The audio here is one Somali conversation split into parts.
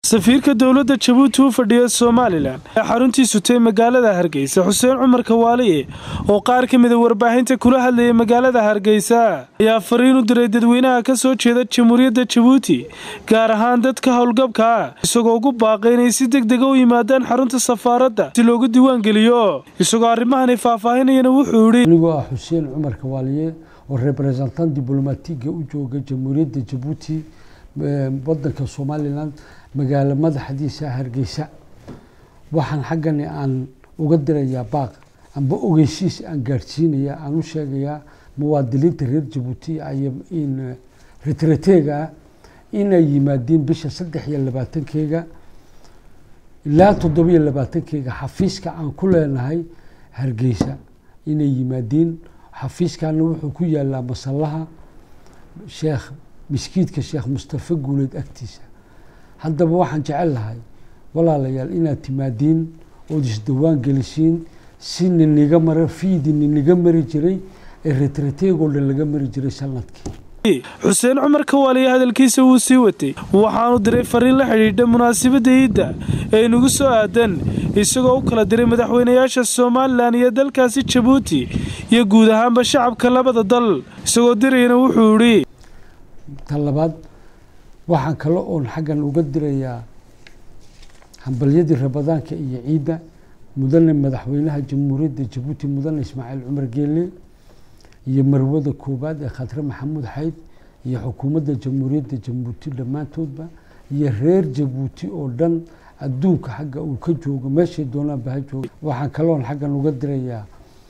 safiirka dowladda jabuuti u fadhiya somalilan ee xaruntii sutay magaalada hargeysa xuseen cumar kawaaliye oo qaar ka mida warbaahinta kula hadlayay magaalada hargeysa ayaa fariin u diray dadweynaha ka soo jeeda jamhuuriyadda jabuuti gaar ahaan dadka howlgabka ah isagoo ugu baaqay inay si deg dega u yimaadaan xarunta safaaradda si loogu diiwaangeliyo isagoo arrimahani faahfaahinayana wuxuu yidhi anigoo ah xuseen cumar kawaaliye oo representant diblomatiga u jooga jamhuuriyadda jabuuti wadanka somalilan magaalo madaxdiisa hargeysa waxaan xaggani aan uga dirayaa baaq amba ogeysiis aan gaadhsiinaya aan u sheegayaa muwaadiniinta reer jabuuti in retrateega ah inay yimaadiin bisha saddex iyo labaatankeega ilaa toddobiyo labaatankeega xafiiska aan ku leenahay hargeysa inay yimaadiin xafiiskana wuxuu ku yaalaa masallaha sheekh miskiidka sheekh mustafa guuleed agtiisa haddaba waxaan jecel lahay walaalayaal inaad timaadiin ood isdawaan gelisiin si niniga mara fiidi niniga mari jiray ee retrateegoo dhan laga mari jiray sanadkii xuseen cumar kawaaliye hadalkiisa wuu sii watay waxaanu diray fariin la xidhiidha munaasabadda iidda ee inagu soo aadan isagoo u kala diray madaxweynayaasha somalilan iyo dalkaasi jabuuti iyo guud ahaanba shacabka labada dal isagoo dirayana wuxuu idhi ta labaad waxaan kale oon xaggan uga dirayaa hambalyadii rabadaanka iyo ciidda mudane madaxweynaha jamhuuriyadda jabuuti mudane ismaaciil cumar geele iyo marwada koowaad ee khatre maxamuud xayd iyo xukuumadda jamhuuriyadda jabuuti dhammaantoodba iyo reer jabuuti oo dhan adduunka xagga uu ka joogo meeshay doonaanba ha jooga waxaan kaloon xaggan uga dirayaa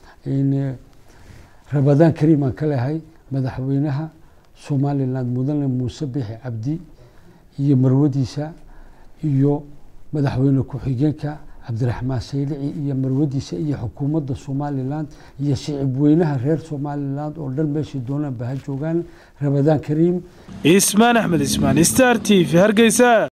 rabadaan kariim aan ka lehay madaxweynaha somalilan mudane muuse bixi cabdi iyo marwadiisa iyo madaxweyne ku-xigeenka cabdiraxmaan saylici iyo marwadiisa iyo xukuumadda somalilan iyo shicib weynaha reer somalilan oo dhan meeshay doonaanba ha joogaan rabadaan kariim ismaan axmed ismaan star t v hargeysa